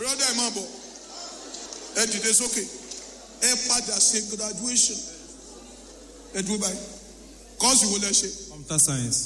brọ́dà ẹ̀ máa bọ̀ ẹ dìde sókè ẹ padà ṣe graduation ẹ dúró báyìí kọ́ọ̀sì wo lẹ ṣe. computer science.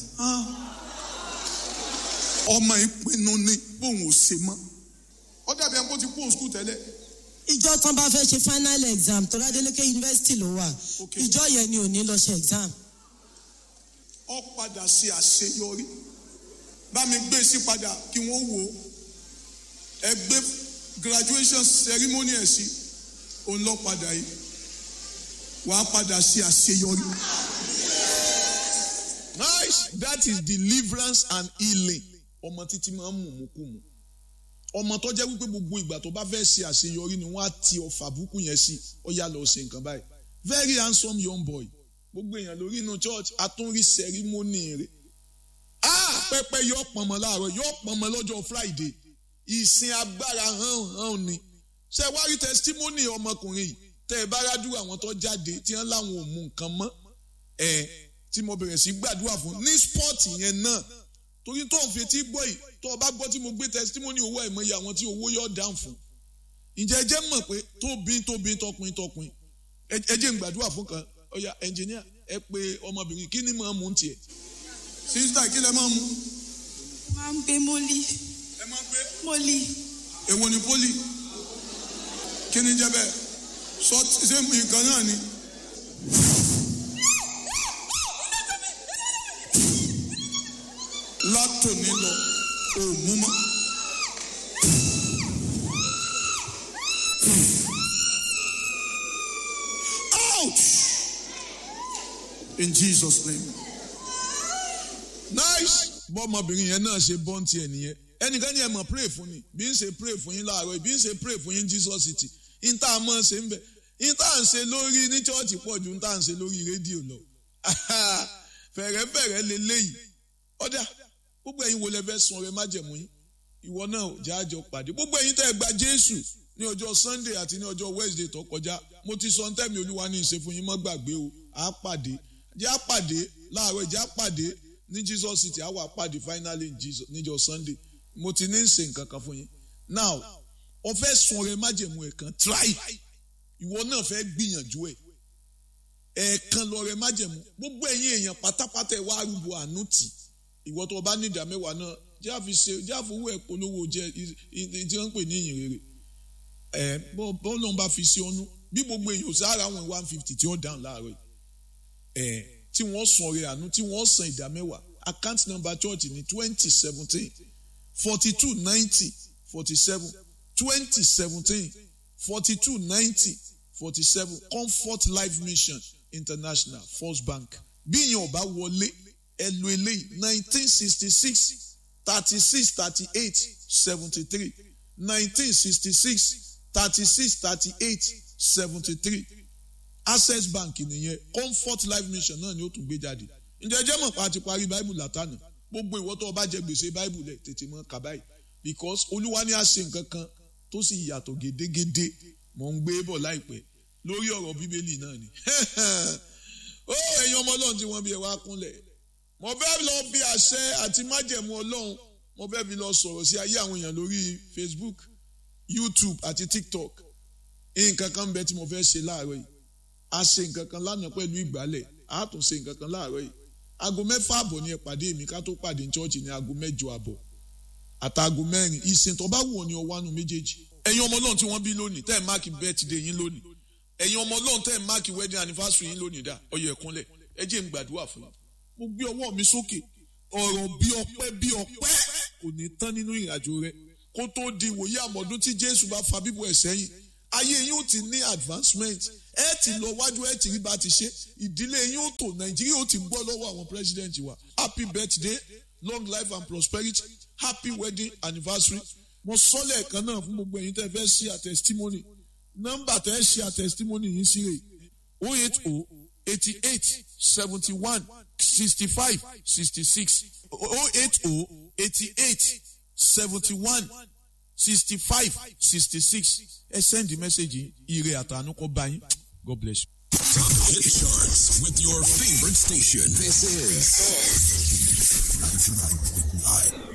ọmọ ìpinnu ni bóun ò ṣe mọ́ ó dàbí ẹni kó ti kúrò skul tẹ́lẹ̀ ìjọ tán bá fẹ́ ṣe final exam tó ládélékè yunifásitì ló wà Ok. ìjọ yẹn ni ò ní lọ ṣe exam ó padà ṣe àṣeyọrí bá mi gbé sí padà kí wọ́n wò ó ẹ gbé graduation ceremony ẹ̀ sí òun lọ padà yìí wàá padà ṣe àṣeyọrí. nice that is deliverance and healing ọmọ títí máa ń mú mú kú mu ọmọ tó jẹ́ wípé gbogbo ìgbà tó bá fẹ́ ṣe àṣeyọrí ni wọ́n á ti ọ̀fà búkú yẹn sí ó yá lọ ṣe nǹkan báyìí very handsome young boy gbogbo èèyàn lórí inú church àtúnrí ceremony rẹ̀ ah pẹpẹ yóò pọnmọ láàárọ̀ yóò pọnmọ lọ́jọ́ friday ìsìn agbára hàn hàn ni ṣe wá rí testimony ọmọkùnrin yìí tẹ ẹ bá rádúrà àwọn tó jáde tí wọn láwọn ò mú nǹkan mọ́ ẹ tí mo bẹ̀rẹ̀ sí gbàdúrà fún ní spọ́ọ̀tì yẹn náà torí tó ń fetí gbọ́ yìí tó o bá gbọ́ tí mo gbé testimony owó àìmọye àwọn tí owó yóò dáhùn fún ǹjẹ́ ẹ jẹ́ mọ̀ pé tóbi tóbi tọkùn tọkùn ẹ ẹ jẹ́ ń gbàdúrà fún kan ọ̀ya ẹnjìníà ẹ pé ọmọbìnrin kí ni mò ń mú tiẹ̀ sísítà kí lẹ máa mú máa ń gbé mólí ẹ máa gbé mólí èwo ni poli kí ni jẹ́ bẹ́ẹ̀ sọ ṣé nǹkan náà ni. látòní lọ ò mú mọ́. Ouch! In Jesus' name. nice bọ́mọbìnrin yẹn náà ṣe bọ́ǹtì ẹ̀ nìyẹn ẹnìkan ní ẹ mọ̀ pray fún ni bí n ṣe pray fún yín láàárọ̀ bí n ṣe pray fún yín Jesus city n tá a mọ̀ ṣe ń bẹ̀ n tá à ń ṣe lórí ní chọ́ọ̀chì pọ̀ ju n tá à ń ṣe lórí rédíò lọ fẹ̀rẹ̀fẹ̀rẹ̀ leléyìí ọ̀dà gbogbo ẹ̀yin wo lẹ fẹ́ sun ọrẹ májẹ̀mú yín ìwọ náà jáàjọ pàdé gbogbo ẹ̀yin tẹ́ ẹ gba Jésù ní ọjọ́ Sunday àti ní ọjọ́ Wednesday tó kọjá mo ti sọ ntẹ́mi Olúwa ní ìṣe fún yín mọ́ gbàgbé o à á pàdé jẹ́ á pàdé láàárọ̀ jẹ́ á pàdé ní Jesus city á wà pàdé finally in Jesus níjọ́ Sunday mo ti ní ṣe nǹkan kan fún yín now o fẹ́ sun ọrẹ májẹ̀mú ẹ̀ kan try ìwọ náà fẹ́ gbìyànjú ẹ̀ ẹ̀ẹ̀kan lọ́rẹ májẹ̀mú gbogbo ẹ̀yin èèyàn pátápátá ẹ̀ wá arúgbó àánú tì ìwọ tó o bá ní ìdá mẹ́wàá náà jẹ́ àfi ṣe jẹ́ àfowó ẹ̀ polówó jẹ́ tí wọ́n ń pè ní ìyìn rere ẹ̀ bọ́ lóun bá fi sí ọnú bí gbogbo èèyàn sára àwọn one fifty tí wọ́n dáhùn láàárọ̀ yìí ẹ̀ tí wọ́n san ọrẹ àánú tí wọ́n san ìdá mẹ́wàá account number church ní twenty seventeen forty two ninety forty seven twenty seventeen forty two ninety forty seven comfort life mission international first bank bí ìyẹn ò bá wọlé ẹ lo eléyìí nineteen sixty six thirty six thirty eight seventy three nineteen sixty six thirty six thirty eight seventy three access bank nìyẹn comfort life mission náà ni ó tún gbé jáde ǹjẹ́ ẹ jẹ́ mọ̀ pa ti parí bible látànà gbogbo ìwọ tó o bá jẹ gbèsè bible lẹ̀ tètè mọ́ kà báyìí because olúwa ní àṣẹ nǹkan kan tó sì yàtọ̀ gédégédé mò ń gbé bọ̀ láìpẹ́ lórí ọ̀rọ̀ bíbélì náà ni ó ẹ̀yin ọmọ ọlọ́run tí wọ́n bí ẹ wá kúnlẹ̀ mo fẹ́ lọ bí àṣẹ àti májẹ̀mú ọlọ́run mo fẹ́ fi lọ sọ̀rọ̀ sí ayé àwọn èèyàn lórí Facebook YouTube àti TikTok nǹkan kan bẹ tí mo fẹ́ ṣe láàárọ̀ yìí a ṣe nǹkan kan lánàá pẹ̀lú ìgbálẹ̀ a tún ṣe nǹkan kan láàárọ̀ yìí aago mẹ́fà àbọ̀ ni ẹ pàdé mi ká tó pàdé ní chọ́ọ̀chì ní aago mẹ́jọ àbọ̀ àtàgò mẹ́rin ìsìn tó bá wù ọ́ ní ọwọ́ àánú méjèèjì ẹ̀yin ọmọ ọlọ́run tí wọ́n bí lónìí tẹ́ ẹ̀ máàkì birthday yín lónìí ẹ̀yin ọmọ ọlọ́run tẹ́ ẹ̀ máàkì wedding anniversary yín lónìí dá ọyọ ẹ̀kúnlẹ̀ ẹ jẹ́ n gbàdúrà fún yín mo gbé ọwọ́ mi sókè ọ̀rọ̀ bí ọpẹ́ bí ọpẹ́ kò ní tán nínú ìrìnàjò rẹ kó tó di ìwòye àmọ̀dún tí jésù bá fa bíbọ̀ ẹ̀ sẹ́yìn ayé yín ó ti ní advancement ẹ ti lọ wájú ẹ ti rí bá ti ṣe ìdílé yín ó tò nàìjíríà ó ti gbọ́ lọ́wọ́ àwọn president wa happy birthday long life and prosperity happy wedding anniversary mo sọ lẹ́ẹ̀kan náà fún gbogbo ẹ̀yin tẹ́ fẹ́ ṣe a testimony nọ́mbà tẹ́ ṣe a testimony yín sí rè o eight o eighty eight seventy one sixty five sixty six o eight o eighty eight seventy one sixty five sixty six ẹ send the message ire àtànú kọ bá yín God bless you. Top hit charts with your favorite station. This is 99.9